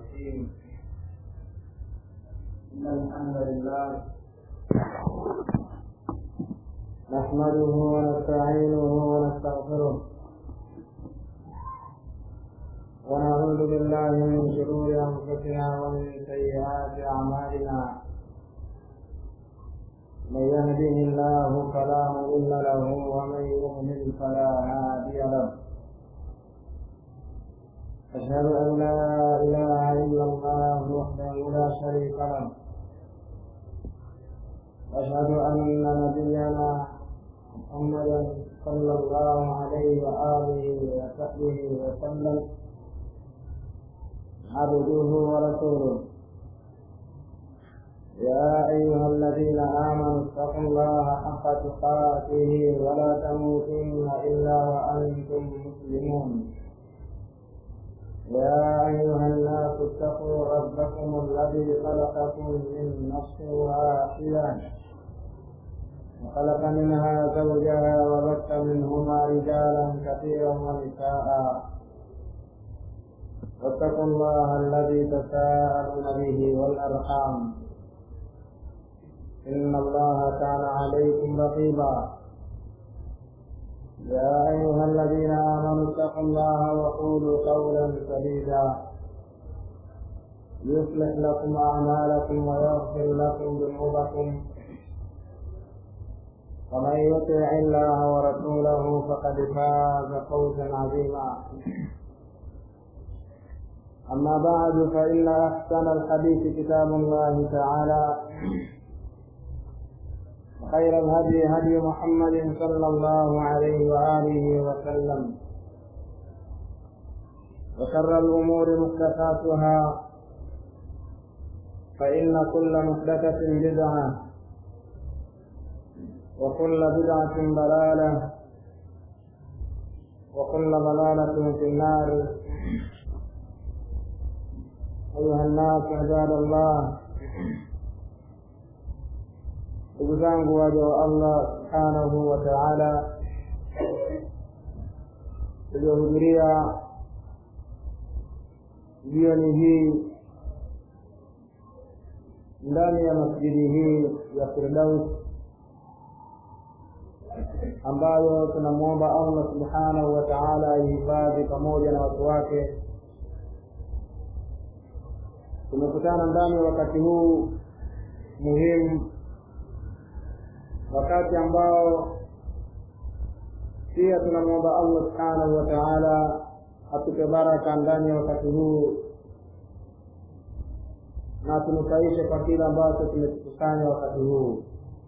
الرحيم إن الحمد لله نحمده ونستعينه ونستغفره ونعوذ بالله من شرور أنفسنا ومن سيئات أعمالنا من يهده الله فلا مضل له ومن يضلل فلا هادي له أشهد أن لا إله إلا الله وحده لا شريك له أشهد أن نبينا محمدا صلى الله عليه وآله وصحبه وسلم عبده ورسوله يا أيها الذين آمنوا اتقوا الله حق تقاته ولا تموتن إلا وأنتم مسلمون يا أيها الناس اتقوا ربكم الذي خلقكم من نفس واحدة وخلق منها زوجها وبث منهما رجالا كثيرا ونساء واتقوا الله الذي تساءلون به والأرحام إن الله كان عليكم رقيبا يا أيها الذين آمنوا اتقوا الله وقولوا قولا سديدا يصلح لكم أعمالكم ويغفر لكم ذنوبكم ومن يطع الله ورسوله فقد فاز فوزا عظيما أما بعد فإن أحسن الحديث كتاب الله تعالى وخير الهدي هدي محمد صلى الله عليه وآله وسلم وشر الأمور محدثاتها فإن كل محدثة بدعة وكل بدعة ضلالة وكل ضلالة في النار أيها الناس عباد الله ndugu zangu waja wa allah subhanahu wa taala tuliohudhuria jioni hii ndani ya masjidi hii ya firdaus ambayo tunamwomba allah subhanahu wa taala aihifadhi pamoja na watu wake tumekutana ndani ya wakati huu muhimu wakati ambao pia tunamwomba allah subhanahu wa taala atupe baraka ndani ya wakati huu na tunufaishe kwa kile ambacho tumekikusanya wakati huu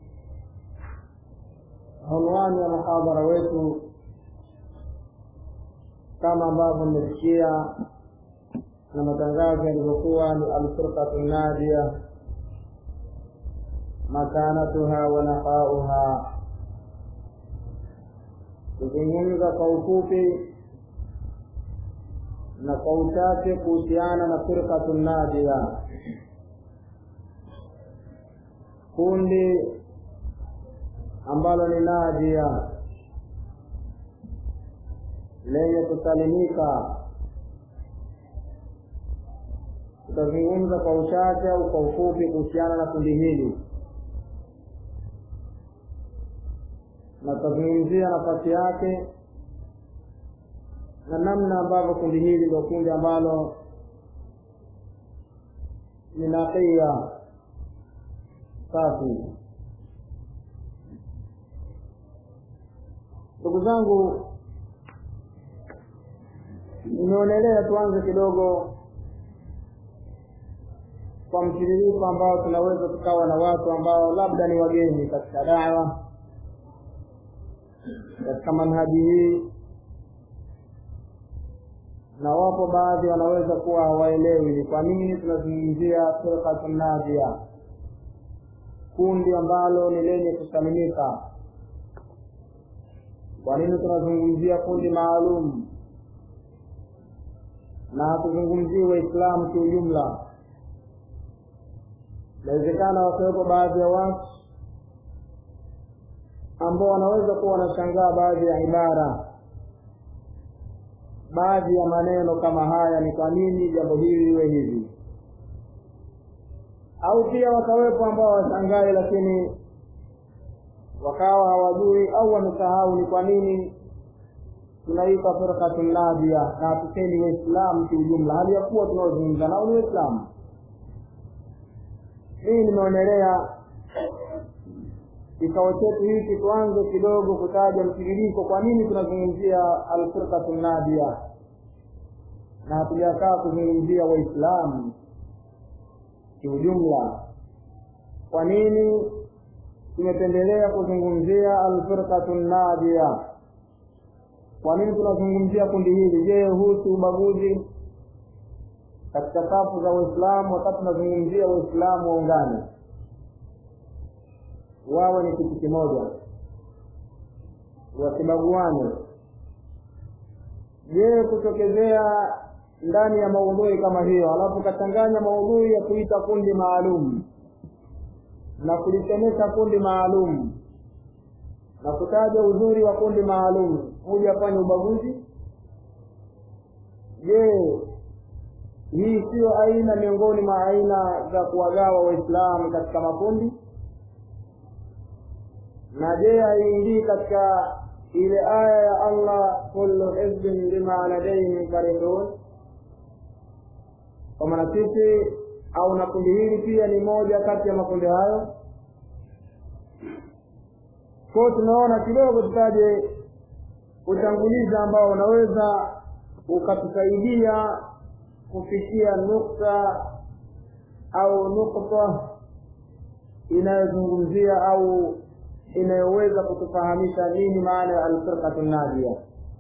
unwani ya muhadhara wetu kama ambavyo mmesikia na matangazo yalivyokuwa ni alfirqatu nadia makanatuha wa nafauha kuzungumza kwa ufupi na kwa uchache kuhusiana na firqatu nadia kundi ambalo ni nadia lenye kusalimika tutazungumza kwa uchache au kwa ufupi kuhusiana na kundi hili na tutazungumzia nafasi yake na namna ambavyo kundi hili ndio kundi ambalo ni naqiya safi ndugu zangu nimeonelea tuanze kidogo kwa mtiririko ambao tunaweza tukawa na watu ambao labda ni wageni katika dawa katika manhaji hii na wapo baadhi wanaweza kuwa hawaelewi ni kwa nini tunazungumzia firqatu nadia kundi ambalo ni lenye kusalimika kwa nini tunazungumzia kundi maalum na hatuzungumzii waislamu kiujumla inawezekana wakiwepo baadhi ya watu ambao wanaweza kuwa wanashangaa baadhi ya ibara baadhi ya maneno kama haya ni kwa nini jambo hili liwe hivi au pia wakawepo ambao washangai lakini wakawa hawajui au wamesahau ni kwa nini tunaitwa firqatun nadia na hatusemi waislamu kiujumla hali ya kuwa tunaozungumza nao ni waislamu hii nimeonelea kikao chetu hiki tuanze kidogo kutaja mtiririko kwa nini tunazungumzia alfirqatu nadia na hatujakaa kuzungumzia waislamu kiujumla kwa nini tumependelea kuzungumzia alfirqatu nadia kwa nini tunazungumzia kundi hili je huu si ubaguzi katika safu za waislamu wakati tunazungumzia waislamu waungane wawe ni kitu kimoja wasibaguane je kutokezea ndani ya maudhui kama hiyo alafu kachanganya maudhui ya kuita kundi maalum na kulisemesha kundi maalum na kutaja uzuri wa kundi maalum huja afanye ubaguzi je hii siyo aina miongoni mwa aina za kuwagawa waislamu katika makundi na je haiingii katika ile aya ya allah kullu hizbin bima ladaihim farihun kwa maana sisi au na kundi hili pia ni moja kati ya makundi hayo kwao tunaona kidogo tutaje utangulizi ambao unaweza ukatusaidia kufikia nukta au nukta inayozungumzia au inayoweza kutufahamisha nini maana ya alfirqatu nadia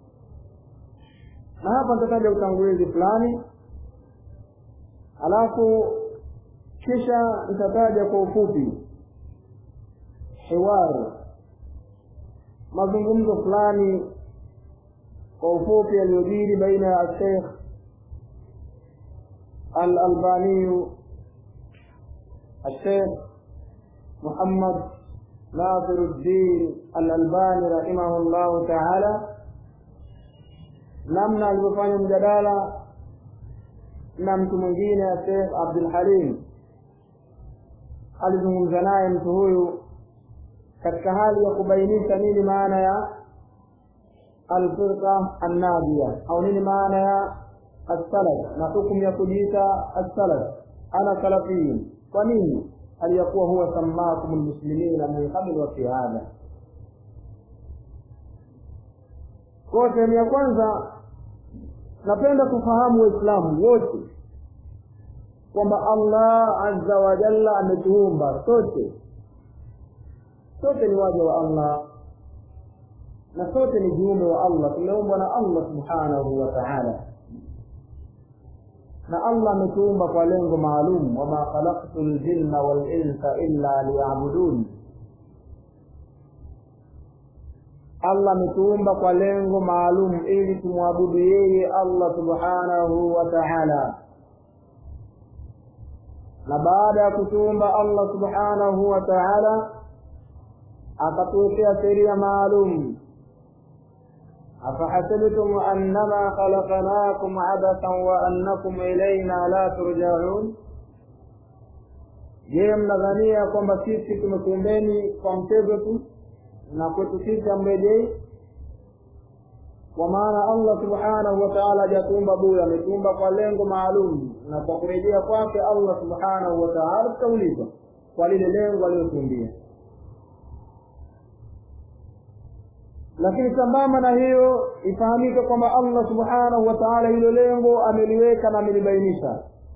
na hapa nitataja utangulizi fulani alafu kisha nitataja kwa ufupi hiwari mazungumzo fulani kwa ufupi yaliyojiri baina ya sheikh الألباني الشيخ محمد ناصر الدين الألباني رحمه الله تعالى namna alivyofanya mjadala na mtu mwingine ya Sheikh Abdul Halim alizungumza naye mtu huyu katika hali ya kubainisha nini maana ya alfirqa annadia au nini maana ya السلف na hukumu ya kujiita as-salaf ana salafiyun kwa nini aliyakuwa huwa sammakum almuslimina min qabl wa fi hadha kwa sehemu ya kwanza napenda kufahamu waislamu wote kwamba allah azza wa jalla ametuumba sote sote ni waja wa allah na sote ni viumbe wa allah tumeumbwa na allah subhanahu wa taala na allah ametuumba kwa lengo maalum wama khalaqtu ljinna walinsa illa liyabudun allah ametuumba kwa lengo maalum ili tumwabudu yeye allah subhanahu wa taala na baada ya kutuumba allah subhanahu wa taala akatuwekea sheria maalum أفحسبتم أنما خلقناكم عبثا وأنكم إلينا لا ترجعون je mnadhania kwamba sisi tumekuumbeni kwa mchezo tu na kwetu sisi amrejei kwa maana allah subhanahu wa taala hajatuumba bure ametuumba kwa lengo maalum na kwa kurejea kwake allah subhanahu wa taala tutaulizwa kwa lile lengo aliyotuumbia lakini sambamba na hiyo ifahamike kwamba allah subhanahu wa taala hilo lengo ameliweka na amelibainisha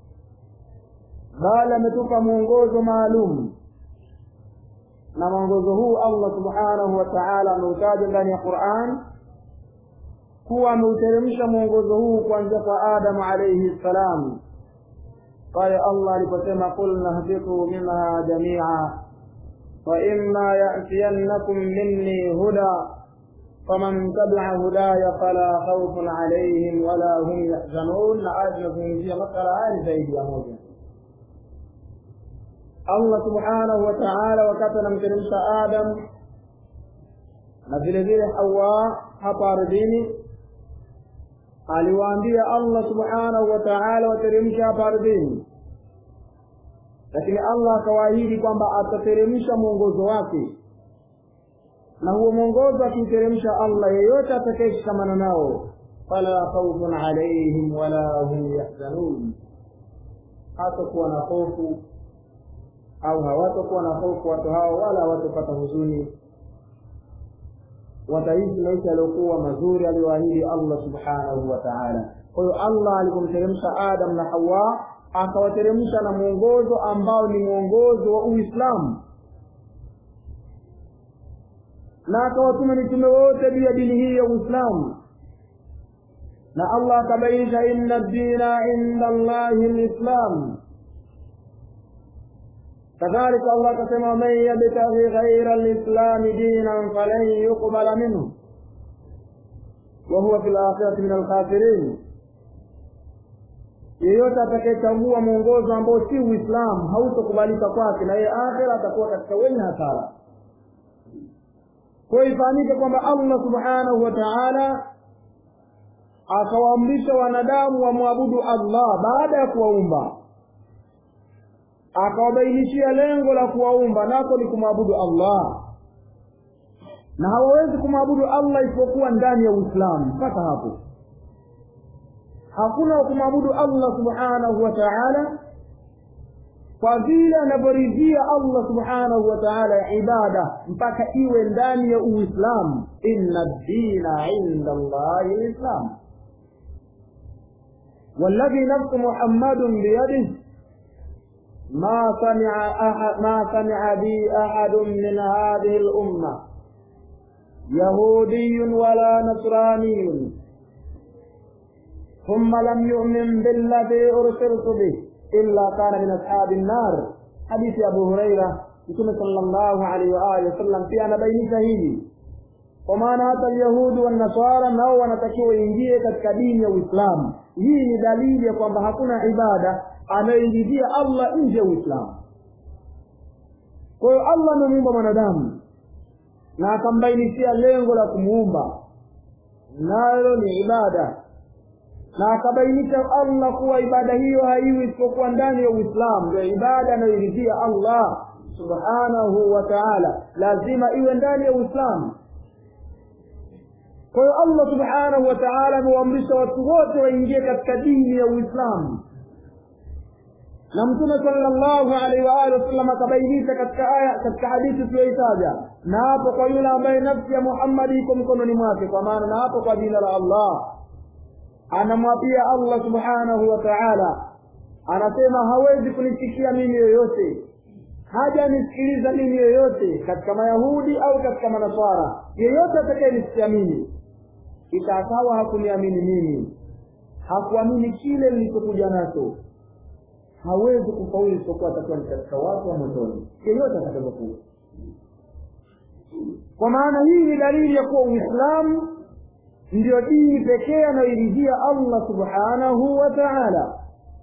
bali ametupa mwongozo maalum na mwongozo huu allah subhanahu wa taala ameutaja ndani ya quran kuwa ameuteremsha mwongozo huu kuanzia kwa adamu alaihi ssalam pale allah aliposema qul nahbitu minha jamia faima yatiyannakum minni huda faman tabia hudaya fala khaufun alaihim wala hum yahzanun na aya zinazungumzia masala haya ni zaidi ya moja allah subhanahu wa taala wakati anamteremsha adam na vile vile hawa hapa ardhini aliwaambia allah subhanahu wa taala wateremsha hapa ardhini lakini allah akawaahidi kwamba atateremsha mwongozo wake na huo mwongozo akiuteremsha allah yeyote atakayeshikamana nao fala khaufun alaihim wala hum yahzanun hatakuwa na hofu au hawatakuwa na hofu watu hao wala hawatapata huzuni wataishi maisha yaliyokuwa mazuri aliyoahidi allah subhanahu wa taala kwa hiyo allah alipomteremsha adam na hawa akawateremsha na mwongozo ambao ni mwongozo wa uislamu na akawatuma mitume wote juu ya dini hii ya uislamu na allah akabainisha inna dina inda allahi lislam kadhalika allah akasema waman yabtaghi ghaira lislami dinan falan yuqbala minhu wahuwa fi lakhirati min alkhasirin yeyote atakayechagua mwongozo ambao si uislamu hautokubalika kwake na yeye akhira atakuwa katika wenye hasara kwa ifahamike kwamba allah subhanahu wa taala akawaamrisha wanadamu wamwabudu allah baada ya kuwaumba akawabainishia lengo la kuwaumba nako ni kumwabudu allah na hawawezi kumwabudu allah isipokuwa ndani ya uislamu mpaka hapo hakuna kumwabudu allah subhanahu wa taala kwa vile anavyoridhia allah subhanahu wa taala ibada mpaka iwe ndani ya uislamu inna dina inda allahi lislam والذي نفس محمد بيده ما سمع أحد ما سمع بي أحد من هذه الأمة يهودي ولا نصراني ثم لم يؤمن بالذي أرسلت به إلا كان من أصحاب النار حديث أبو هريرة Mtume sallallahu alaihi wa alihi wasallam pia anabainisha hili, kwa maana hata Yahudi wa Nasara nao wanatakiwa waingie katika dini ya Uislamu. Hii ni dalili ya kwamba hakuna ibada anayoiridhia Allah nje ya Uislamu. Kwa hiyo Allah amemuumba mwanadamu na akambainishia lengo la kumuumba, nalo ni ibada na akabainisha Allah kuwa ibada hiyo haiwi isipokuwa ndani ya Uislamu. Ndio ibada anayoiridhia Allah subhanahu wa ta'ala, lazima iwe ndani ya Uislamu. Kwa hiyo Allah subhanahu wa ta'ala amewaamrisha watu wote waingie katika dini ya Uislamu, na Mtume sallallahu alaihi wa alihi wasallam akabainisha katika aya, katika hadithi tuliyoitaja, na hapo kwa yule ambaye nafsi ya Muhammad iko mkononi mwake, kwa maana na hapo kwa jina la Allah anamwapia Allah subhanahu wa ta'ala, anasema hawezi kunisikia mimi yoyote, hajanisikiliza mimi yoyote katika Mayahudi au katika Manaswara, yeyote atakayenisikia mimi kisha akawa hakuniamini mimi, hakuamini kile nilichokuja nacho, hawezi kufaulu isipokuwa atakuwa ni katika watu wa motoni, yeyote atakapokuwa. Kwa maana hii ni dalili ya kuwa Uislamu ndiyo dini pekee anayoiridhia Allah subhanahu wa ta'ala,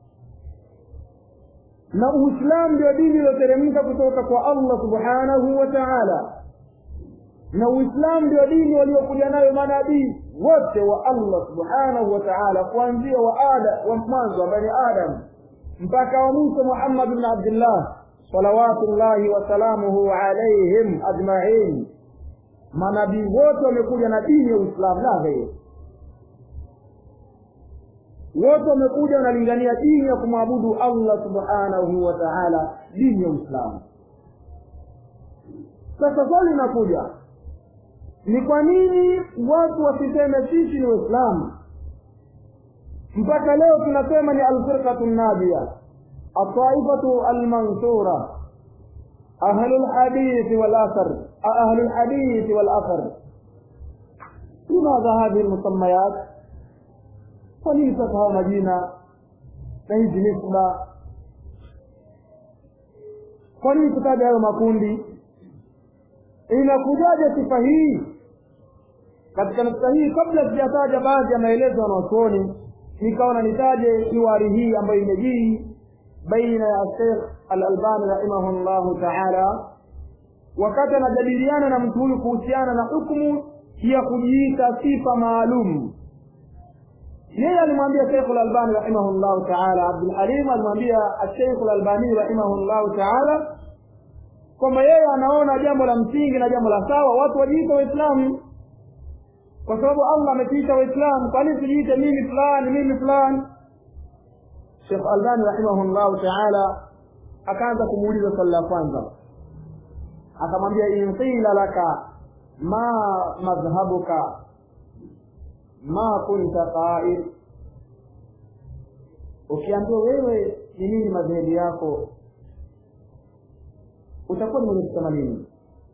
na Uislamu ndio dini iliyoteremka kutoka kwa Allah subhanahu wa ta'ala, na Uislamu ndio dini waliokuja nayo manabii wote wa Allah subhanahu wa ta'ala, kuanzia wa Adam wa mwanzo ambaye ni Adam mpaka wa mwisho Muhammad bin Abdullah salawatullahi wasalamuhu alaihim ajmain manabii wote wamekuja na dini ya Uislamu la ghairi. Wote wamekuja wanalingania dini ya kumwabudu Allah subhanahu wa ta'ala, dini ya Uislamu. Sasa swali linakuja, ni kwa nini watu wasiseme sisi ni Waislamu? Mpaka leo tunasema ni alfirqatu nadia, ataifatu almansura أهل الحديث والأثر أهل الحديث والأثر لماذا هذه المسميات وليستها مدينة نهيج نسبة kwa nini kutaja hayo makundi inakujaja sifa hii katika nukta hii kabla sijataja baadhi ya maelezo wanaochuoni nikaona nitaje hiwari hii ambayo imejii baina ya Sheikh Al-Albani rahimahullahu ta'ala, wakati anajadiliana na mtu huyu kuhusiana na hukumu ya kujiita sifa maalum yeye alimwambia Sheikh al-Albani rahimahullahu ta'ala Abdul Halim alimwambia Sheikh al-Albani rahimahullahu ta'ala kwamba yeye anaona jambo la msingi na jambo la sawa watu wajiite waislamu kwa sababu Allah ametuita waislamu kwa nini tujiite mimi fulani mimi fulani Sheikh Albani rahimahullahu ta'ala akaanza kumuuliza swali la kwanza akamwambia in qila laka ma madhhabuka ma kunta qail ukiambiwa wewe ni nini madhehebu yako utakuwa ni mwenye kusema nini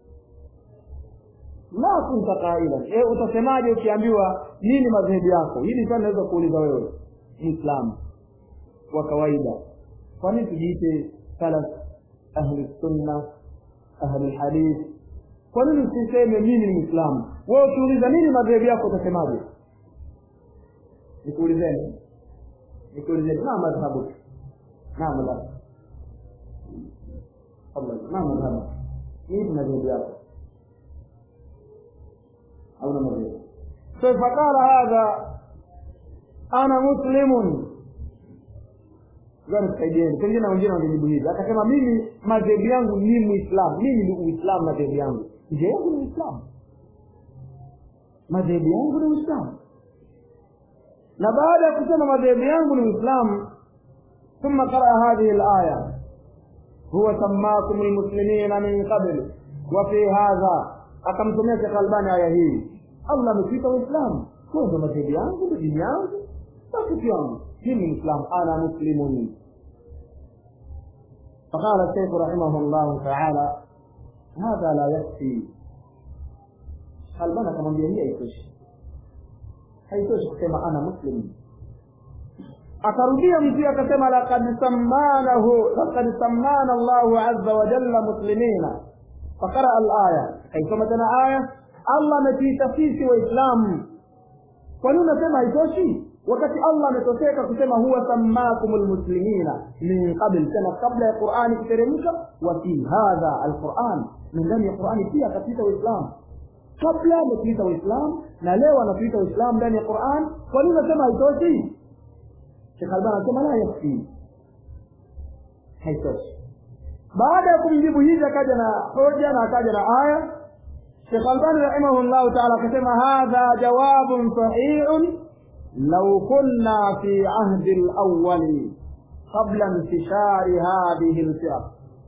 ma kunta qailan e, utasemaje ukiambiwa nini madhehebu yako hili swali naweza kuuliza wewe muislamu wa kawaida kwa nini tujiite salaf ahli sunna ahli hadith kwa nini usiseme mimi ni muislamu wewe ukiuliza nini madhehebu yako utasemaje nikuulizeni nikuulizeni ma madhhabu ma madhhabu ما مذهبك؟ ايه مذهب ياك؟ أو مذهب فقال هذا أنا مسلم saidieni pengine wengine wangejibu hivi akasema mimi madhehebu yangu ni muislamu mimi ni uislamu madhehebu yangu nje yangu ni uislamu madhehebu yangu ni uislamu na baada ya kusema madhehebu yangu ni uislamu ثم قرأ هذه الآية هو سماكم المسلمين من قبل وفي هذا akamtumia Sheikh Albani aya hii Allah ametuita Uislamu kwa ndo madhehebu yangu ndo dini yangu basi yangu mimi Muislamu ana muslimun فقال الشيخ رحمه الله تعالى هذا لا يكفي Albani akamwambia hii haitoshi haitoshi kusema ana muslim akarudia mtu akasema laqad sammanahu laqad sammana Allahu azza wa jalla muslimina fakara al-aya kaisoma tena aya Allah ametuita sisi waislamu kwa nini unasema haitoshi wakati Allah ametoseka kusema huwa sammakumul muslimina min qabl tena kabla ya Qur'ani kuteremka wa fi hadha al-Qur'an min ndani ya Qur'ani pia akatuita waislamu kabla ametuita waislamu na leo anatuita waislamu ndani ya Qur'an kwa nini unasema haitoshi Sheikh Albani anasema la yakfi, haitoshi. Baada ya kumjibu hivi, akaja na hoja na akaja na aya. Sheikh Albani rahimahullahu taala akasema hadha jawabun sahihun law kunna fi ahdi al-awwali qabla intishari hadhihi al-firaq.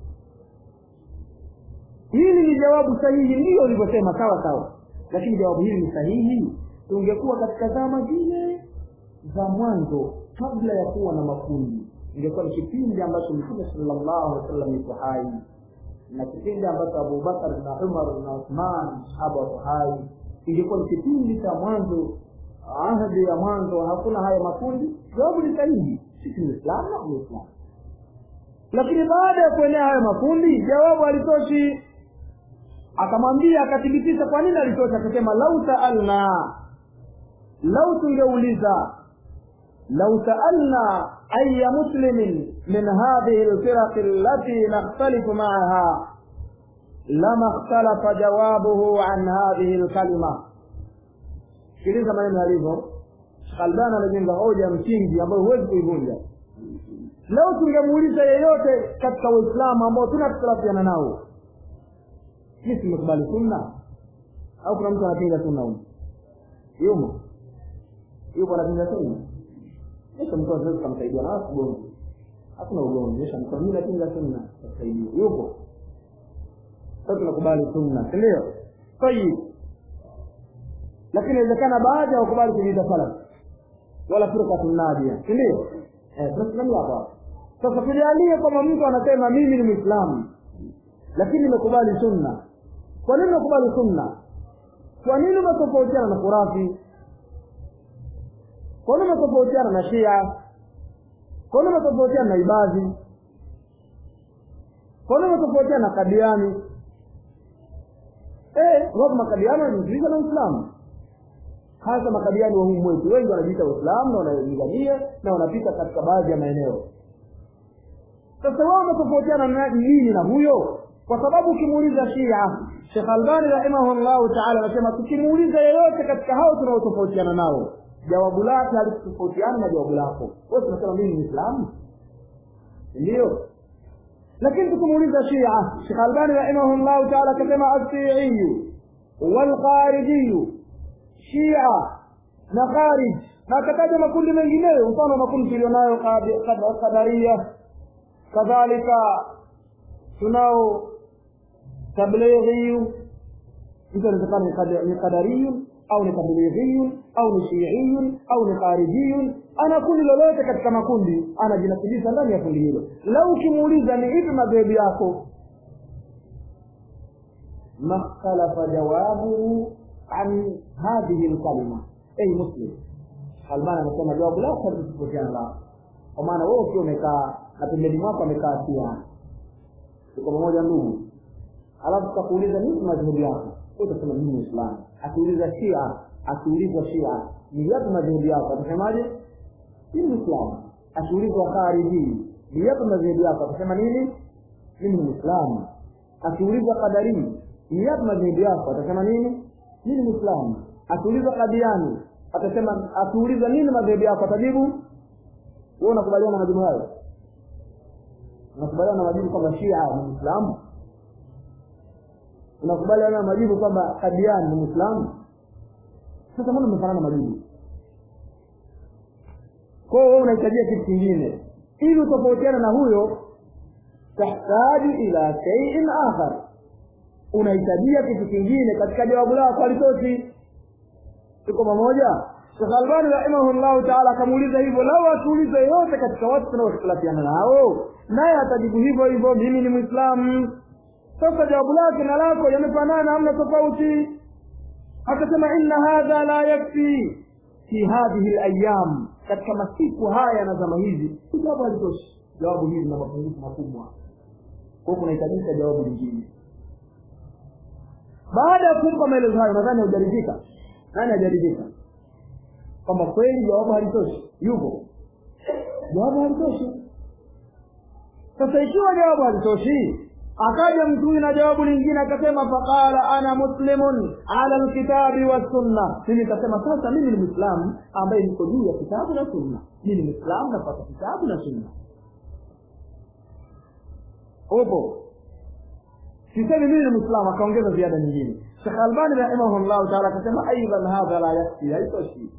Hili ni jawabu sahihi, ndiyo ulivyosema, sawa sawa, lakini jawabu hili ni sahihi. Tungekuwa katika zama zile za mwanzo kabla ya kuwa na makundi ingekuwa ni kipindi ambacho mtume sallallahu alaihi wasallam yuko hai na kipindi ambacho abubakar na umar na uthman sahaba wako hai ingekuwa ni kipindi cha mwanzo ahadi ya mwanzo hakuna haya makundi jawabu ni sahihi sisi ni islam na uislamu lakini baada ya kuenea hayo makundi jawabu alitoshi akamwambia akathibitisha kwa nini alitoshi akasema lau saalna lau tungeuliza لو سألنا أي مسلم من هذه الفرق التي نختلف معها لما اختلف جوابه عن هذه الكلمة sikiliza maneno yalivyo Albani amejenga hoja ya msingi ambayo huwezi kuivunja. Leo tungemuuliza yeyote katika Waislamu ambao tunakhtalafiana nao, sisi tumekubali sunna au kuna mtu anapinga sunna huko? Yumo yupo anapinga sunna? Kisha mtu anaweza kumsaidia na ugomvi. Hakuna ugomvi, kisha mtu mimi napinga sunna, tusaidia. Yupo. Sasa tunakubali sunna, si ndio? Tayib. Lakini inawezekana baadhi ya wakubali kujiita salaf wala firqa nadia, si ndio? Eh, tunasimamia hapa. Sasa tujalie kama mtu anasema mimi ni Muislamu lakini nimekubali sunna. Kwa nini nimekubali sunna? Kwa nini umetofautiana na Khurafi? Kwa nini umetofautiana na Shia? Kwa nini umetofautiana na Ibadhi? Kwa nini umetofautiana na Kadiani? Eh, wapo makadiani wanajiunga na Uislamu. Hasa makadiani wa humu mwetu wengi wanajiita Waislamu na wanalingania na wanapita katika baadhi ya maeneo. Sasa wao wametofautiana na nini na huyo? Kwa sababu ukimuuliza Shia, Sheikh Albani rahimahullahu ta'ala anasema tukimuuliza yeyote katika hao tunaotofautiana nao jawabu lake halitofautiana na jawabu lako wewe tunasema mimi ni Muislamu ndio lakini tukimuuliza Shia Sheikh Albani rahimahullah ta'ala akasema as-Shi'i wal Khariji Shia na Kharij na akataja makundi mengineyo mfano makundi tulionayo Qadaria kadhalika tunao tablighi mtu anawezekana ni qadariyun au ni tablighiyun au ni shiiyun au ni kharijiyun ana kundi lolote katika makundi anajinasibisha ndani ya kundi hilo lau ukimuuliza ni ipi madhehebu yako makhtalafa jawabuhu an hadhihi lkalima ay muslim albani anasema jawabu lako halitofautiana lako kwa maana wewe ukiwa umekaa na pembeni mwako amekaa sia tuko pamoja ndugu alafu tukakuuliza nini madhehebu yako utasema mimi muislamu akiuliza shia akiulizwa shia ni yapi madhehebu yako atasemaje mimi muislamu akiulizwa khariji ni yapi madhehebu yako atasema nini mimi ni muislamu akiulizwa qadari ni yapi madhehebu yako atasema nini mimi ni muislamu akiulizwa kadiani atasema akiulizwa nini madhehebu yako atajibu wewe unakubaliana na majibu hayo unakubaliana na majibu kwamba shia ni muislamu unakubaliana na majibu kwamba kadiani ni muislamu sasa mbona umefanana majibu kwa hiyo wewe unahitajia kitu kingine ili utofautiana na huyo tahtaju ila shay'in akhar unahitajia kitu kingine katika jawabu lako alitoshi tuko pamoja Sheikh Albani rahimahullah ta'ala akamuuliza hivyo lau akiuliza yote katika watu tunaokhtilafiana nao naye atajibu hivyo hivyo mimi ni muislamu sasa jawabu lake na lako yamefanana hamna tofauti akasema inna hadha la yakfi fi hadhihi alayam katika masiku haya na zama hizi jawabu halitoshi jawabu hili lina mapungufu makubwa kwa kunahitajika jawabu lingine baada ya kumpa maelezo hayo nadhani hujaridhika nani hajaridhika kwamba kweli jawabu halitoshi yupo jawabu halitoshi sasa ikiwa jawabu halitoshi akaja mtu huyu na jawabu lingine akasema faqala ana muslimun ala alkitabi wassunna mimi nikasema sasa mimi ni mwislamu ambaye niko juu ya kitabu na sunna mimi ni mwislamu napata kitabu na sunna upo sisemi mimi ni mwislamu akaongeza ziada nyingine shekh albani rahimahullahu taala akasema aidan hadha la yakfi haitoshi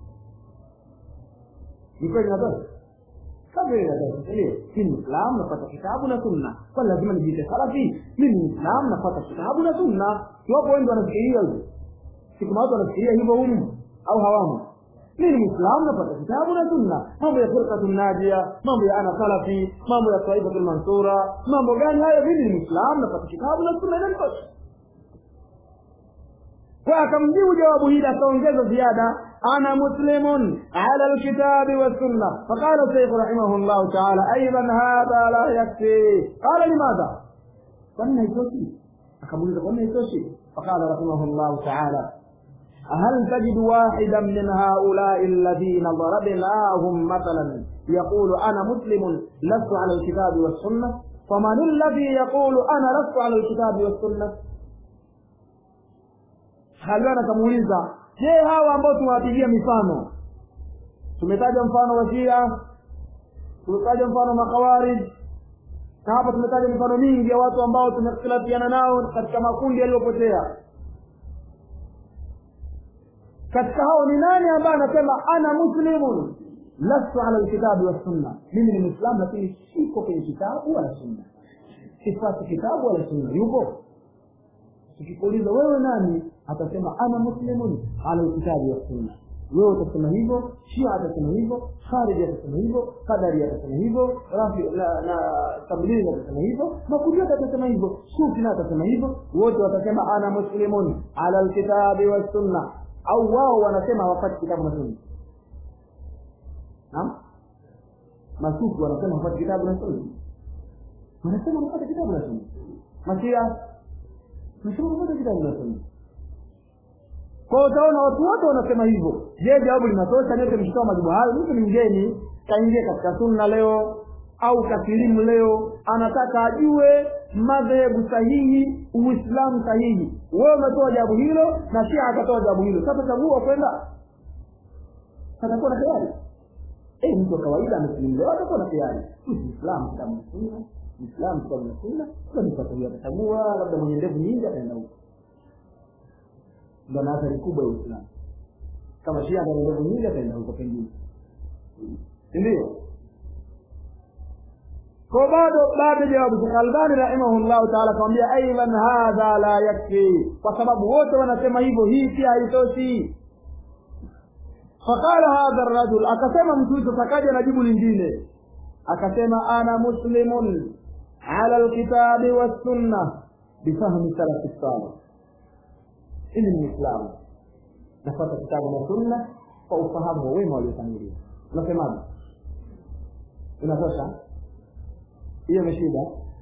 ni kweli natosha kabla inatosha ndio mimi ni mwislamu napata kitabu na sunna kwani lazima nijiite salafi mimi ni mwislamu napata kitabu na sunna iwapo wengi wanafikiria hivyo si kuna watu wanafikiria hivyo humu au hawamo mimi ni mwislamu napata kitabu na sunna mambo ya firqatu najia mambo ya ana salafi mambo ya taifatu mansura mambo gani hayo mimi ni mwislamu napata kitabu na sunna inanitosha kwa akamjibu jawabu hili akaongeza ziada ana muslimun ala alkitabi wassunna faqala shaykh rahimahullah ta'ala aidan hadha la yakfi qala limadha kwani haitoshi akamuuliza kwani haitoshi faqala rahimahullah ta'ala هل تجد واحدا من هؤلاء الذين ضربناهم مثلا يقول انا مسلم لست على الكتاب والسنه فمن الذي يقول انا لست على الكتاب والسنه Halwana akamuuliza, je, hawa ambao tumewapigia mifano, tumetaja mfano wa Shia, tumetaja mfano makawarij, na hapa tumetaja mifano mingi ya watu ambao tumekhtilafiana nao katika makundi yaliyopotea. Katika hao ni nani ambaye anasema ana muslimun lastu ala alkitabi wassunna, mimi ni Muislamu lakini siko kwenye kitabu wala sunna, sifuati kitabu wala sunna? Yupo? tukikuuliza wewe nani atasema ana muslimun ala alkitabi wa sunna wewe utasema hivyo shia atasema hivyo khariji atasema hivyo kadari atasema hivyo rafi na, na tablighi atasema hivyo makundi yote atasema hivyo sufi na atasema hivyo wote watasema ana muslimun ala alkitabi wa sunna au wao wanasema hawapati kitabu na sunna naam masufi wanasema hawapati kitabu na sunna wanasema hawapati kitabu na sunna mashia nasema moja kitabu na sunna kwa utaona watu wote wanasema hivyo je jawabu linatosha nyote mkitoa majibu hayo mtu ni mgeni kaingia katika sunna leo au kasilimu leo anataka ajue madhehebu sahihi uislamu sahihi wewe umetoa jawabu hilo na shia akatoa jawabu hilo sasa chagua kwenda atakuwa na khiari eh mtu wa kawaida amesilimu leo atakuwa na khiari muislamu kitabu na sunna muislamu kitabu na sunna kabisa huyo atachagua labda mwenye ndevu nyingi ataenda huko ndo na athari kubwa ya uislamu kama shia ana ndevu nyingi ataenda huko pengine ndio kwa bado bado jawabu Sheikh Albani rahimahullahu ta'ala akamwambia aidan hadha la yakfi kwa sababu wote wanasema hivyo hii pia haitoshi faqala hadha ar-rajul akasema mtu huyo takaja na jibu lingine akasema ana muslimun ala alkitabi was-sunnah bifahmi salaf salih ili ni Muislamu nafuata kitabu na sunna kwa ufahamu wa wema waliotangulia unasemaje inatosha hiyo imeshida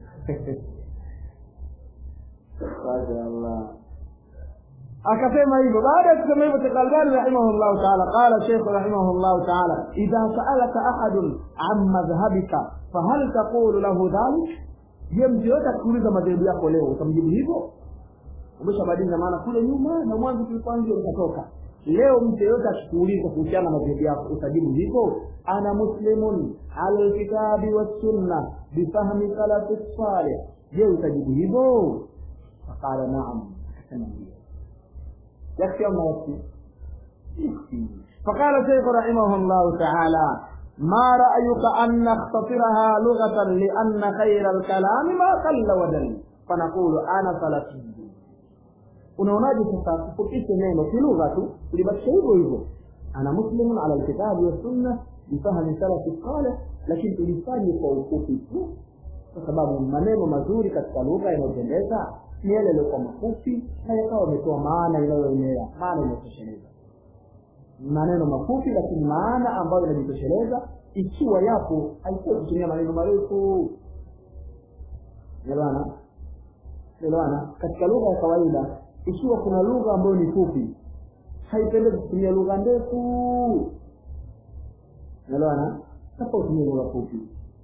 Allah akasema hivyo baada ya kusema hivyo Sheikh Albani rahimahullah ta'ala qala Sheikh rahimahullah ta'ala idha sa'alaka ahadun an madhhabika fahal taqulu lahu dhalik je mtu yote akuuliza madhehebu yako leo utamjibu hivyo umeshabadili na maana kule nyuma na mwanzo tulipoanzia ukatoka leo mtu yeyote akikuuliza kuhusiana na madhehebu yako utajibu hivyo ana muslimun ala alkitabi wassunna bifahmi salafi salih je utajibu hivyo faqala naam akasema ndio yakfi ama yakfi فقال شيخ رحمه الله تعالى ما رأيك أن نختصرها لغة لأن خير الكلام ما قل ودل فنقول أنا سلفي unaonaje sasa tufupishe neno kilugha tu tulibakisha hivyo hivyo ana muslimun ala alkitabi wassunna bifahmi salafi saleh lakini tulifanye kwa ufupi tu kwa sababu maneno mazuri katika lugha inayopendeza ni yale yaliyokuwa mafupi na yakawa ametoa maana inayoenea maana inayotosheleza maneno mafupi lakini maana ambayo inajitosheleza ikiwa yapo haikuwa kutumia maneno marefu elewana elewana katika lugha ya kawaida ikiwa kuna lugha ambayo ni fupi haipendezi kutumia lugha ndefu elewana sasa utumie lugha fupi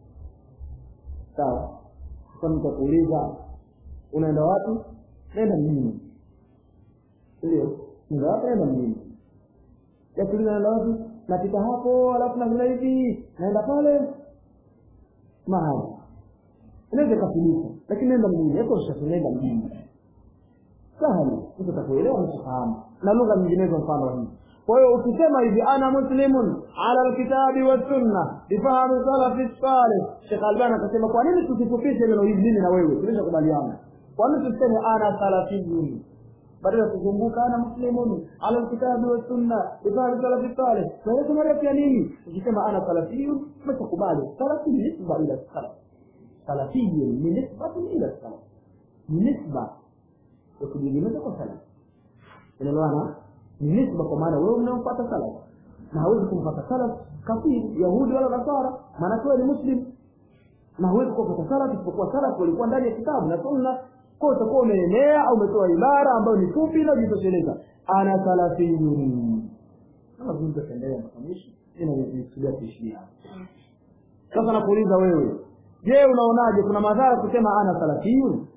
sawa sasa mtu akuuliza unaenda wapi naenda mjini ndio naenda wapi naenda mjini yakuuliza naenda wapi napita hapo alafu navila hivi naenda pale mahali inaweza ikafilika lakini naenda mjini yatosha naenda mjini sahali mtu atakuelewa na kufahamu na lugha nyinginezo mfano hii kwa hiyo ukisema hivi ana muslimun ala alkitabi wassunna bifahmi salafi salih Sheikh Albani akasema kwa nini tusifupishe neno hili mimi na wewe tulishakubaliana kwa nini tuseme ana salafiyun badala ya kuzunguka ana muslimun ala alkitabi wassunna bifahmi salafi salih na hiyo marefu ya nini ukisema ana salafiyun umeshakubali salafi ni nisba ila salaf salafiyun ni nisbatun ila salaf ni nisba ya kujiegemeza kwa salaf unaelewana ni nisba kwa maana wewe unamfuata salaf na hawezi kumfuata salaf kafiri yahudi wala nasara maana wewe ni muslim na huwezi kufuata salaf isipokuwa salaf walikuwa ndani ya kitabu na sunna kwa utakuwa umeenea au umetoa ibara ambayo ni fupi na jitosheleza ana salafiyun kama vile tutaendelea mafundisho ina nikusudia kuishia sasa nakuuliza wewe je unaonaje kuna madhara kusema ana salafiyun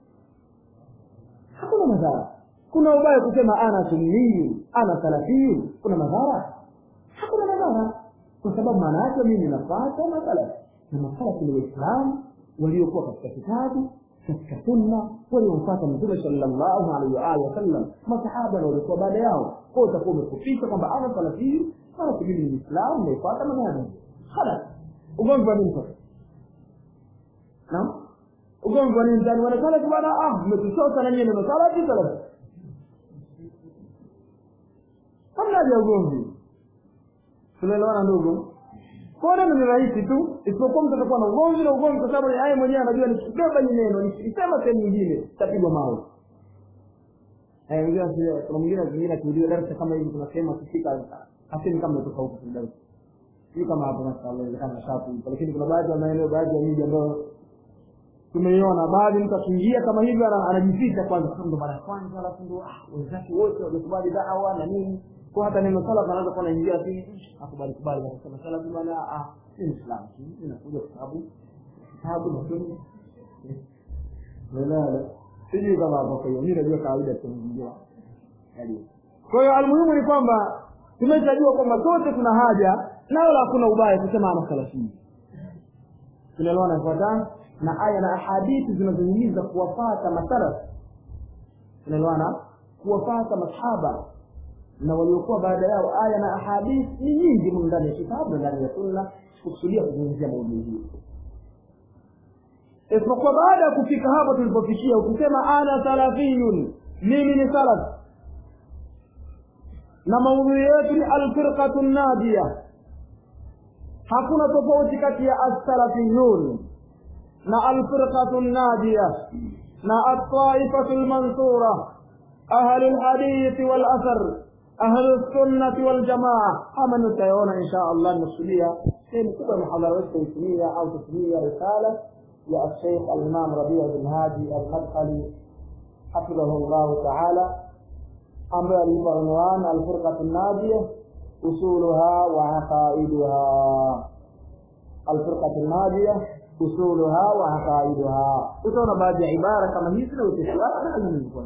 hakuna madhara kuna ubaya kusema ana sunniyu ana salafiyu kuna madhara hakuna madhara kwa sababu maana yake mimi nafuata masalafi na masalafi ni waislamu waliokuwa katika kitabu katika sunna waliomfuata mtume sallallahu alaihi wa alihi wasallam masahaba na waliokuwa baada yao kwa utakuwa umefupisha kwamba ana salafiyu salafi mimi ni muislamu naifuata manhaji khalas ugomvi wa nini sasa naam ugomvi wa nini ndani wanasalafi bwana ah mmetuchota na nyinyi neno salafi salafi hamna haja ya ugomvi tunaelewana ndugu kwa neno ni rahisi tu isipokuwa mtu atakuwa na ugomvi na ugomvi kwa sababu yeye mwenyewe anajua nikibeba hili neno nikisema sehemu nyingine tapigwa mawe kuna mwingine mwingine akiuliwa darasa kama hivi tunasema kufika hasemi kama natoka huko kwenye darasa sio kama hapo mashallah inawezekana shapu lakini kuna baadhi ya maeneo baadhi ya miji ambayo tumeiona baadhi mtu akiingia kama hivyo anajificha kwanza ndo mara ya kwanza alafu ndo wenzake wote wamekubali dawa na nini kwa hata neno salaf anaweza kuwa anaingia tu akubali kubali akasema salaf bwana ah si muislamu inakuja kwa sababu kitabu na sunna wala sijui kama hapo kwa hiyo mimi najua kawaida tunaingia kwa hiyo almuhimu ni kwamba tumeshajua kwamba sote tuna haja na wala hakuna ubaya kusema ana salafia tunaelewana ifuatana na aya na ahadithi zinazohimiza kuwafata masalaf tunaelewana kuwafata masahaba na waliokuwa baada yao aya na ahadithi ni nyingi mu ndani ya kitabu na ndani ya sunna kukusudia kuzungumzia maudhui hii isipokuwa baada ya kufika hapo tulipofikia ukisema ana salafiyun mimi ni salaf na maudhui yetu ni alfirqatu nadia hakuna tofauti kati ya assalafiyun na alfirqatu nadia na altaifatu lmansura ahlu lhadithi walathar ahlu lsunnati waljamaa ama nitayaona insha allah nimekusudia sehemu kubwa ya muhadhara wetu taitumia au tutumia risala يا الشيخ الإمام ربيع بن هادي المدخلي حفظه الله تعالى أمر عنوان الفرقة الناجية أصولها وعقائدها الفرقة الناجية أصولها وعقائدها utaona baadhi ya ibara kama hizi na utisiana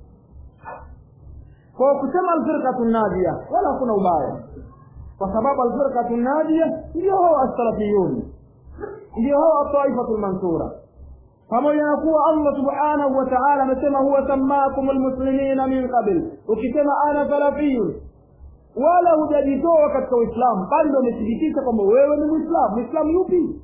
kwa kusema alfirqatu nadia wala hakuna ubaya kwa sababu alfirqatu nadia ndio hao assalafiyun ndio hao taifatu lmansura pamoja na kuwa allah subhanahu wa taala amesema huwa sammakum lmuslimina min qabl ukisema ana salafiyun wala hujajitoa katika uislamu bali ndo umethibitisha kwamba wewe ni mwislamu mwislamu yupi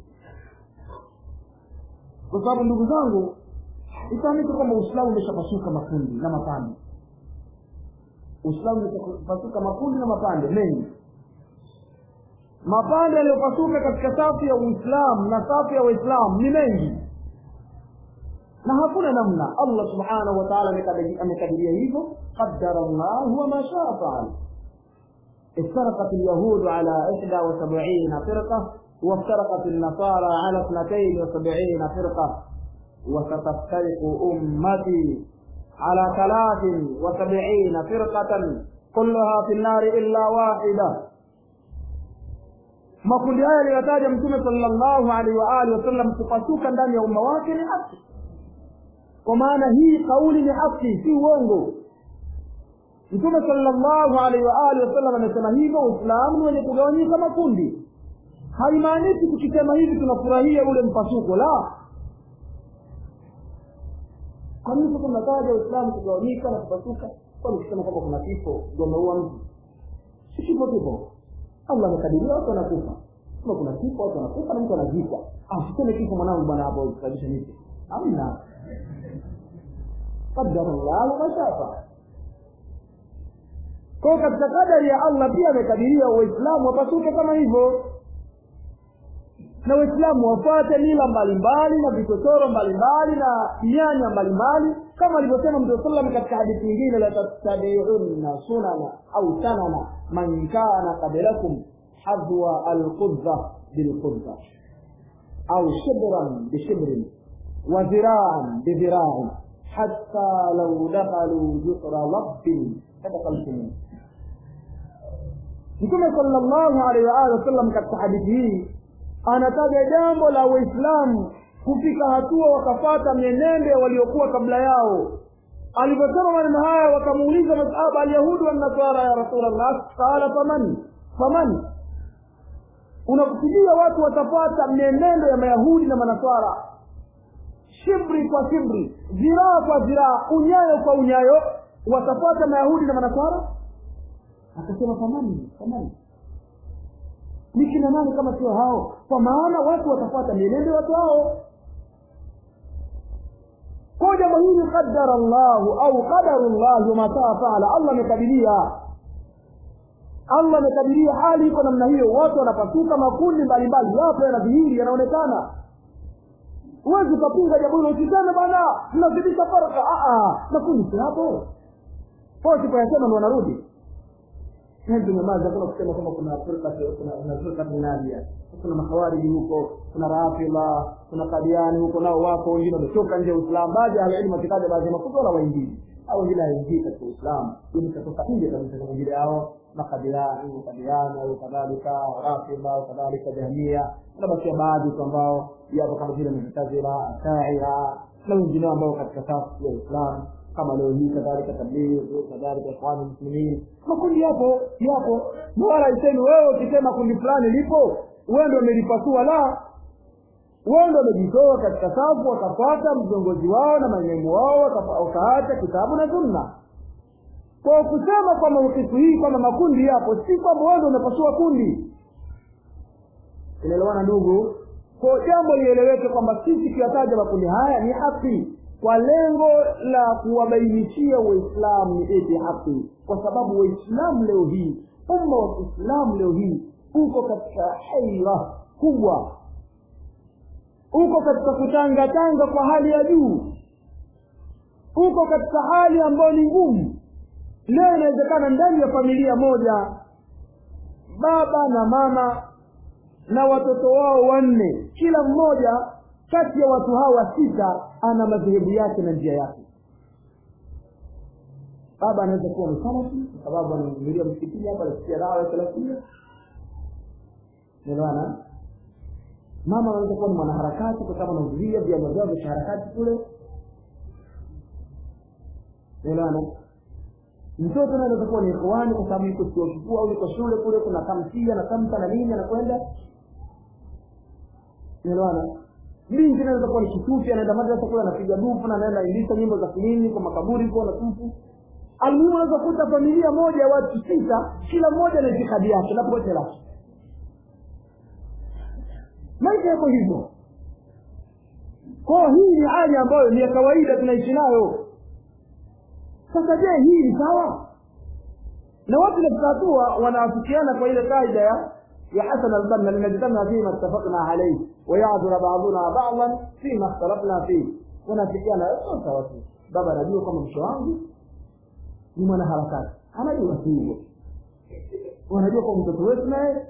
kwa sababu ndugu zangu ifahamike kwamba uislamu umeshapasuka makundi na mapande uislamu umeshapasuka makundi na mapande mengi mapande yaliyopasuka katika safu ya uislamu na safu ya waislamu ni mengi na hakuna namna allah subhanahu wa taala amekadiria hivyo qadara llahu wama shaa faal افترقت اليهود على إحدى وسبعين فرقة وافترقت النصارى على اثنتين وسبعين فرقة وستفترق أمتي على ثلاث وسبعين فرقة كلها في النار إلا واحدة makundi haya aliyotaja mtume sallallahu alaihi wa alihi wasallam kupasuka ndani ya umma wake ni haki kwa maana hii kauli ni haki si uongo mtume sallallahu alaihi wa alihi wasallam amesema hivyo uislamu ni wenye kugawanyika makundi haimaanishi tukisema hivi tunafurahia ule mpasuko la kwa nini sasa tunataja uislamu kugawanyika na kupasuka kwani ukisema kwamba kuna kifo ndio umeua mtu si kifo kipo allah amekadiria watu wanakufa kama kuna kifo watu wanakufa na mtu anazikwa asiseme kifo mwanangu bwana hapo kusababisha nini amna qadara llahu mashafa kwao katika kadari ya allah pia amekadiria waislamu wapasuke kama hivyo na waislamu wafuate mila mbalimbali na vichochoro mbalimbali na mianya mbalimbali kama alivyosema mtume sallam katika hadithi nyingine la tattabiunna sunana au sanana man kana qablakum hadwa alqudza bilqudza au shibran bishibrin wa dhiraan bidhiraan hatta lau dakhaluu juhra wabbin ladakaltum mtume sallallahu alaihi wa alihi wasallam katika hadithi hii anataja jambo la waislamu kufika hatua wakafata mienendo waliokuwa kabla yao aliposema maneno haya wakamuuliza masahaba alyahudi wanasara ya rasulllah qala faman faman unakusudia watu watapata mienendo ya mayahudi na manaswara shibri kwa shibri ziraa kwa ziraa unyayo kwa unyayo watapata mayahudi na manaswara akasema famani famani ni kina nani kama sio hao kwa maana watu watafuata mienendo watu hao kwa jambo hili qadara llahu au qadaru llahi wamasaa faala allah amekadiria allah amekadiria hali iko namna hiyo watu wanapasuka makundi mbalimbali yapo yanadhihiri yanaonekana huwezi ukapinga jambo hilo usiseme bwana tunazidisha farka makundi si hapo kwa sipoyasema ndo wanarudi tunyamaza kuna kusema kwamba kuna firqa kuna firqa nadia kuna makhawariji huko kuna rafidha kuna kadiani huko nao wako wengine wametoka nje ya uislamu baadhi ya elimu wakitaja baadhi ya makundi wala waingii au wengine haingii katika uislamu ili katoka nje kabisa kama vile hao makadiani kadiani au kadhalika rafidha au kadhalika jahmia unabakia baadhi tu ambao yapo kama vile mutazila ashaira na wengineo ambao katika safu ya uislamu kama leo hii kadhalika tablighi kadhalika ikhwani muslimin makundi yapo yapo na wala isemi wewe ukisema kundi fulani lipo wewe ndio umelipasua la wewe ndio umejitoa katika safu wakafuata viongozi wao na maimamu wao wakaacha kitabu na sunna kwa kusema kwamba ukifu hii kwamba makundi yapo si kwamba wewe ndio umepasua kundi inaelewana ndugu kwa jambo lieleweke kwamba sisi kuyataja makundi haya ni haki kwa lengo la kuwabainishia waislamu ni eti haki kwa sababu waislamu leo hii umma wa kiislamu leo hii uko katika haira kubwa uko katika kutangatanga kwa hali ya juu uko katika hali ambayo ni ngumu leo inawezekana ndani ya familia moja baba na mama na watoto wao wanne kila mmoja kati ya watu hawa sita ana madhehebu yake na njia yake baba anaweza kuwa msalafi kwa sababu anaingilia msikitini hapa anasikia dawa ya salafia nelewana mama anaweza kuwa ni mwanaharakati kwa sababu anahudhuria vyama vyao vya kiharakati kule nelewana mtoto naye anaweza kuwa ni ikhwani kwa sababu yuko chuo kikuu au yuko shule kule kuna tamsia na tamta na nini anakwenda unaelewana binti anaweza kuwa ni kitufi anaenda madrasa kule anapiga dufu na anaenda indisa nyimbo za kilini kwa makaburi kwa na tufu almuhimu unaweza kuta familia moja ya watu sita kila mmoja na itikadi yake na pote lake maisha yako hivyo kwao hii ni hali ambayo ni ya kawaida tunaishi nayo sasa je hii ni sawa na watu katika hatua wanaafikiana kwa ile kaida ya ya hasan albanna linajtamia fima ittafaqna alayhi wayadhura baduna badan fima ikhtalafna fihi wanaafikiana sawa tu baba anajua kwamba msho wangu ni mwanaharakati anajua si hivyo wanajua kwa mtoto wetu naye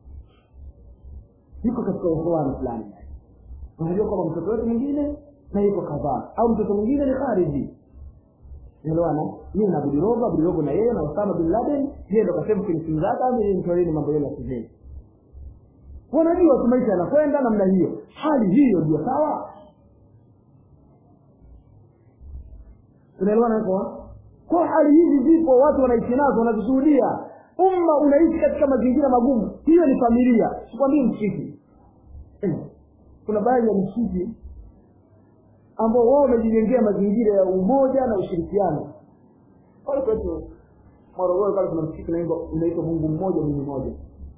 yuko katika uhuani fulani wanajua kwamba mtoto wetu mwingine na yuko kadhaa au mtoto mwingine ni khariji elewana yeye na Abdirogo Abdirogo na yeye na Osama bin Laden yeye ndo kasema kwenye simu zake au ni mtoleni mambo yenu ya kizee wanajua tu maisha yanakwenda namna hiyo hali hiyo ndio sawa unaelewana hapo kwa hali hizi zipo watu wanaishi nazo wanazishuhudia umma unaishi katika mazingira magumu hiyo ni familia sikwambii msikiti kuna baadhi ya msikiti ambao wao wamejijengea mazingira ya umoja na ushirikiano pale kwetu morogoro pale kuna msikiti unaitwa mungu mmoja mungu mmoja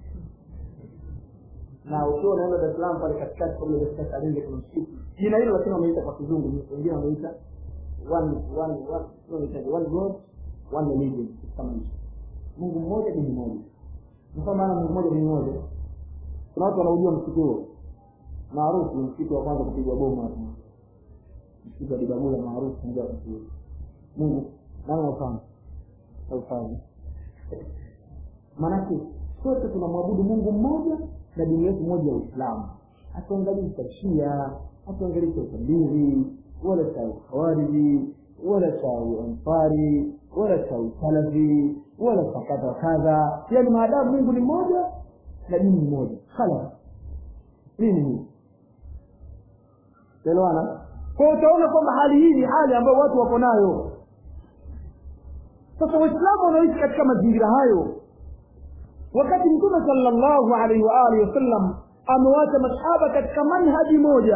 na ukiwa unaenda dar es salaam pale katikati kabla katika kalinge kuna msikiti jina hilo lakini wameita kwa kizungu wengine wameita one one one no, one god one religion kama hicho mungu mmoja dini moja ndio maana mungu mmoja dini moja kuna watu wanaujua msikiti huo maarufu ni msikiti wa kwanza kupigwa bomu hapo msikiti wa dibagula maarufu ndio wakati huo mungu nani anafahamu haufahamu maanake sote tunamwabudu mungu mmoja na dini yetu moja ya uislamu hatuangalii cha shia hatuangalii cha utabiri wala cha ukhawariji wala cha uansari wala cha usalafi wala cha kadha wa kadha yaani maadamu mungu ni mmoja na dini ni moja khalas nini hii elewana kwa utaona kwamba hali hii ni hali ambayo watu wako nayo sasa waislamu wanaoishi katika mazingira hayo wakati mtume sallallahu alaihi wa alihi wasallam amewacha masahaba katika manhaji moja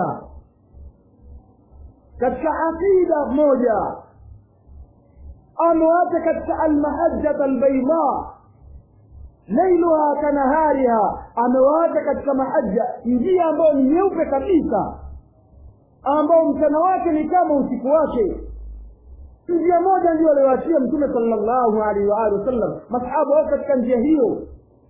katika aqida moja amewacha katika almahajjat albaida lailuha kanahariha amewaacha katika mahajja njia ambayo ni nyeupe kabisa ambao mchana wake ni kama usiku wake njia moja ndio aliyoachia mtume sallallahu alaihi wa alihi wasallam masahaba wako katika njia hiyo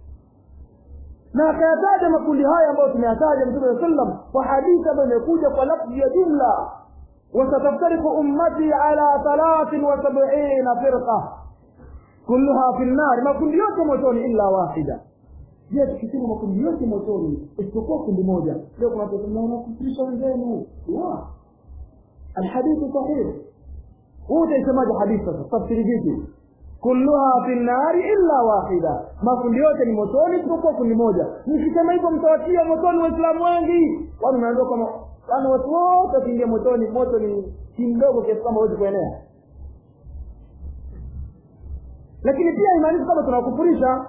na akayataja makundi haya ambayo tumeyataja mtume saa sallam kwa hadithi ambayo imekuja kwa lafzi ya jumla wasataftariku ummati ala thalathin wa sabina firqa kulluha fi nnari makundi yote motoni illa wahida je tukisema makundi yote motoni isipokuwa kundi moja leo kuna watu mnakufurisha wenzenu la alhadithu sahih huu utaisemaje hadithi sasa tafsiri vipi kulluha fi nnari illa wahida makundi yote ni motoni isipokuwa kundi moja mkisema hivyo mtawatia motoni waislamu wengi kwani unaambiwa kama yani watu wote wakiingia motoni moto ni mdogo kiasi kwamba huwezi kuenea lakini pia imaanishi kwamba tunakufurisha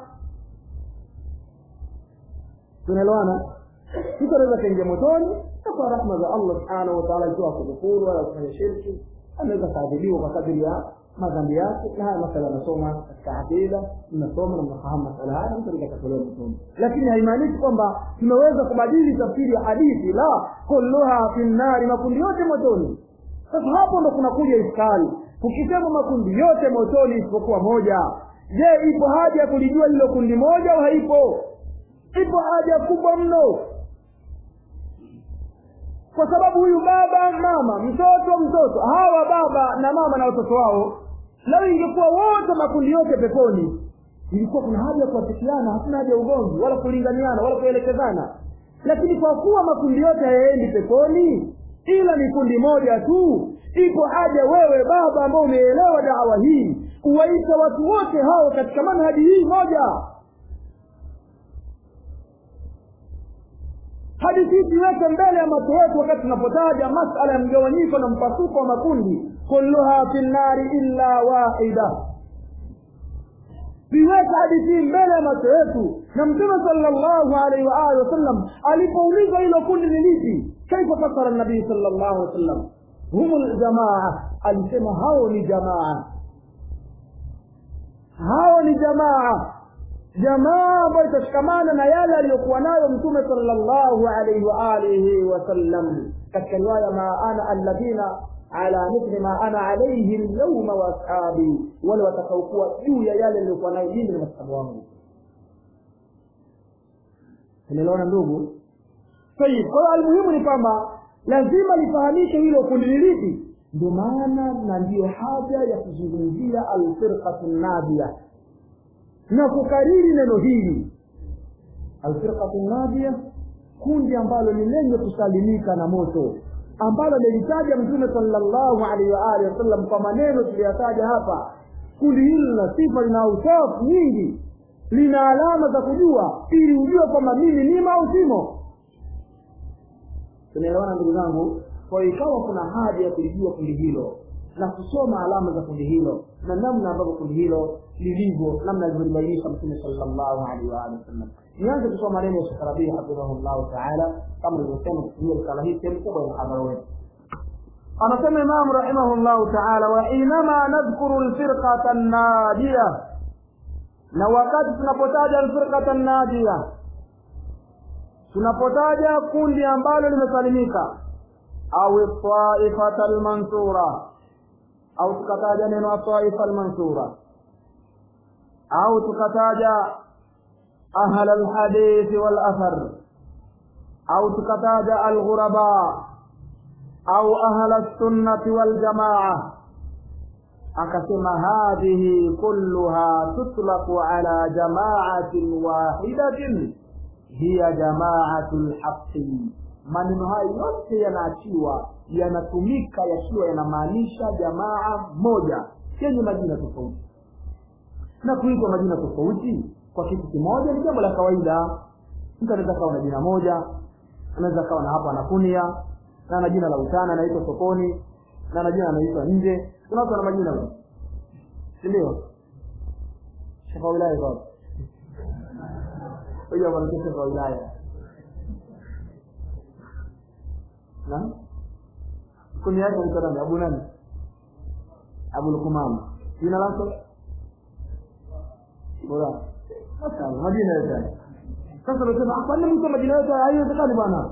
tunaelewana mtu anaweza kaingia motoni na kwa rahma za allah subhanahu wataala ikiwa kudhukuru wala kufanya shirki anaweza kaadhibiwa kwa kadiri ya madhambi yake na haya masala anasoma katika aqida mnasoma na mnafahamu masala haya mtu anaweza katolewa motoni lakini haimaanishi kwamba tunaweza kubadili tafsiri ya hadithi la kulluha fi nnari makundi yote motoni sasa hapo ndo kunakuja iskali ukisema makundi yote motoni isipokuwa moja je ipo haja ya kulijua hilo kundi moja au haipo ipo haja kubwa mno kwa sababu huyu baba mama mtoto mtoto hawa baba na mama na watoto wao lau ingekuwa wote makundi yote peponi ilikuwa kuna haja ya kuwafikiana hakuna haja ya ugomvi wala kulinganiana wala kuelekezana lakini kwa kuwa makundi yote hayaendi peponi ila ni kundi moja tu ipo haja wewe baba ambao umeelewa dawa hii kuwaita watu wote hao katika manhaji hii moja hadi sisi weke mbele ya macho yetu wakati tunapotaja masala ya mgawanyiko na mpasuko wa makundi kulluha fi nnari illa wahida viweke hadithi mbele ya macho yetu na mtume sallallahu alaihi wa alihi wasallam alipoulizwa hilo kundi ni lipi kaifa fasara nabii sallallahu alaihi wasallam hum ljamaa alisema hao ni jamaa hao ni jamaa jamaa ambayo itashikamana na yale aliyokuwa nayo mtume sallallahu alaihi wa alihi wasallam katika riwaya ma ana alladhina ala mithli ma ana alaihi lyauma wa ashabi wale watakaokuwa juu ya yale aliyokuwa nayo mimi na masahabu wangu umeelewana ndugu tayib kwa hiyo almuhimu ni kwamba lazima lifahamike hilo kundi ni lipi ndio maana na ndiyo haja ya kuzungumzia alfirqatu nadia na kukariri neno hili alfirqatu nadia kundi ambalo ni lenye kusalimika na moto ambalo lilitaja mtume sallallahu alaihi wa alihi wasallam kwa maneno tuliyotaja hapa kundi hili lina sifa lina usafu nyingi lina alama za kujua ili ujue kwamba mimi nimo au simo tunaelewana ndugu zangu kwa hiyo ikawa kuna haja ya kulijua kundi hilo na kusoma alama za kundi hilo na namna ambavyo kundi hilo lilivyo namna alivyolibainisha mtume sallallahu alaihi wa alihi wasallam nianze kusoma maneno ya Sheikh Rabii hafidhahullahu taala kama nilivyosema kutumia risala hii sehemu kubwa ya mhadhara wetu anasema imamu rahimahullahu taala wa inama nadhkuru lfirqata nnajiya na wakati tunapotaja alfirqata nnajiya tunapotaja kundi ambalo limesalimika au taifata almansura au tukataja neno taifa almansura au tukataja ahla alhadithi walathar au tukataja alghuraba au ahla lsunnati waljamaa akasema hadhihi kulluha tutlaqu ala jamaatin wahidatin hiya jamaatu lhaqi maneno hayo yote yanaachiwa yanatumika yakiwa yanamaanisha jamaa moja yenye majina tofauti na kuitwa majina tofauti kwa kitu kimoja ni jambo la kawaida mtu anaweza kawa na jina moja anaweza kawa na hapa anakunia na ana jina la utana anaitwa sokoni na ana jina anaitwa nje kuna watu wana majina si ndio shekha wa wilaya baba huyo anaitwa shekha wa wilaya na kuni yake anaitwa nani abu nani abu lukumama jina lako bora mashallah majina yote sasa unasema kwani mtu majina yote haiwezekani bwana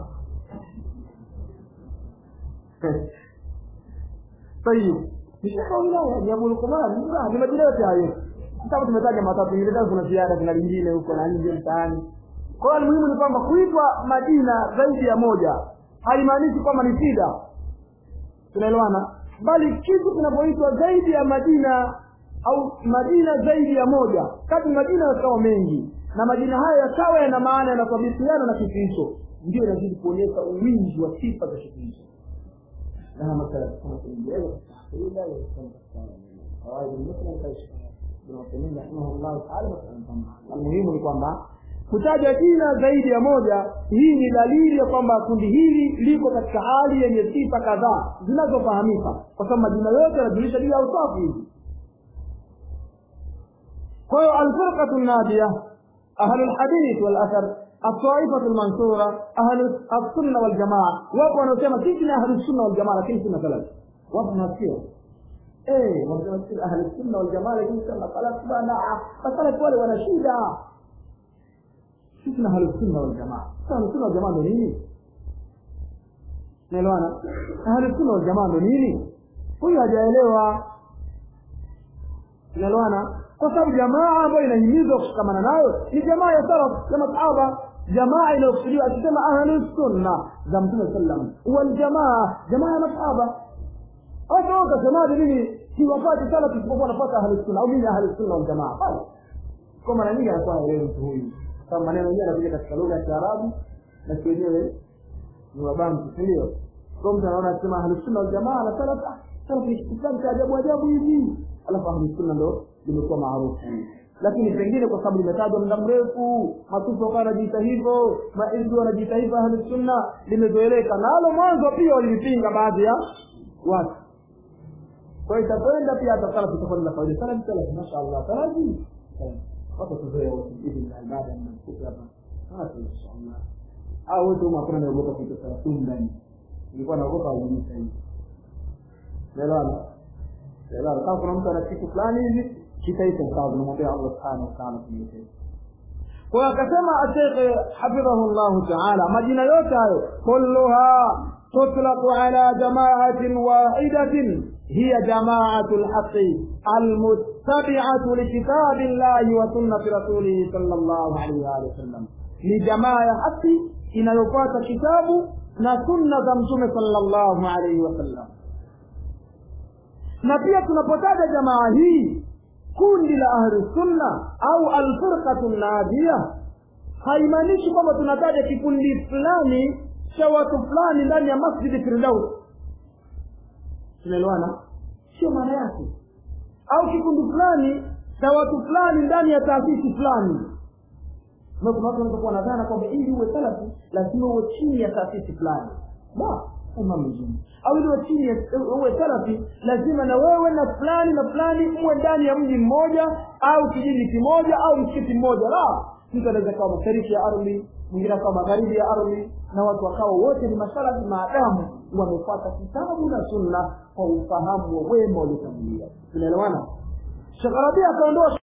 tayib ni shekha wilaya ni abu lukumama ni majina yote hayo kama tumetaja matatu ingine kuna ziada kuna lingine huko na nje mtaani kwa hiyo muhimu ni kwamba kuitwa majina zaidi ya moja haimaanishi kwamba ni shida tunaelewana bali kitu kinapoitwa zaidi ya majina au majina zaidi ya moja kati majina yakawa mengi na majina hayo yakawa yana maana yanasabisiana na kitu hicho ndio inazidi kuonyesha uwingi wa sifa za kitu hicho na masala kama kiingereza katika aqida ya almuhimu ni kwamba kutaja jina zaidi ya moja hii ni dalili ya kwamba kundi hili liko katika hali yenye sifa kadhaa zinazofahamika kwa sababu majina yote yanajulisha juu ya usafi hivi kwa hiyo alfirqatu nadia ahlu lhadith walathar الطائفة المنصورة أهل السنة والجماعة wapo wanaosema sisi ni ahlu sunna wal jamaa lakini sunna salafi wapo nasikia eh wanasema sisi ahlu sunna wal jamaa lakini sunna salafi bana masalafi wale wana shida sisi ni ahlu sunna wal jamaa sasa ahlu sunna wal jamaa ndio nini naelewana ahlu sunna wal jamaa ndio nini huyu hajaelewa naelewana kwa sababu jamaa ambayo inahimizwa kushikamana nayo ni jamaa ya salaf ya masahaba jamaa inayokusudiwa akisema ahlu sunna za mtume sallam waljamaa jamaa ya masahaba hata utasemaje mimi siwapati salaf isipokuwa napata ahlu sunna au mimi ahlu sunna waljamaa basi kwa mara nyingi anakuwa haelewi mtu huyu sababu maneno yenyewe yanakuja katika lugha ya kiarabu na si wenyewe ni wabantu si ndio kwa mtu anaona akisema ahlu sunna waljamaa na salaf salaf ni kitu fulani cha ajabu ajabu hivi alafu ahlu sunna ndo limekuwa maarufu lakini pengine kwa sababu limetajwa muda mrefu matusi wakawa wanajiita hivyo maizdu wanajiita hivyo ahlu sunna limezoeleka nalo mwanzo pia walilipinga baadhi ya watu kwa hiyo itakwenda pia hata salafu itakuwa na faida salafu salafu mashaallah salafu watu tuzoea wote hivi na ibada na mfuko hapa hata inshallah au wote huko hakuna naogopa kitu salafu ndani nilikuwa naogopa wajinisha hivi Elewana. Elewana. Kama kuna mtu ana kitu fulani hivi kitaita sawa tunamwambia Allah subhanahu wa ta'ala kumletea. Kwa hiyo akasema Sheikh hafidhahu Allah ta'ala majina yote hayo kulluha tutlaqu ala jama'atin wahidatin hiya jama'atul haqqi almuttabi'atu likitabillahi wa sunnati rasulih sallallahu alayhi wa sallam ni jamaa ya haki inayofuata kitabu na sunna za mtume sallallahu alayhi wa sallam na pia tunapotaja jamaa hii kundi la ahli sunna au alfirqatu nadia haimaanishi kwamba tunataja kikundi fulani cha watu fulani ndani ya masjidi firdaus tunaelewana sio maana yake au kikundi fulani cha watu fulani ndani ya taasisi fulani kuna watu wanaweza kuwa nadhana kwamba ili uwe salafi lazima uwe chini ya taasisi fulani la imam mzima au ili uwe chini uwe salafi lazima na wewe na fulani na fulani uwe ndani ya mji mmoja au kijiji kimoja au msikiti mmoja la mtu anaweza kawa mashariki ya ardhi mwingine akawa magharibi ya ardhi na watu wakawa wote ni masalafi maadamu wamefuata kitabu na sunna kwa ufahamu wa wema waliotangulia tunaelewana shekh rabia akaondoa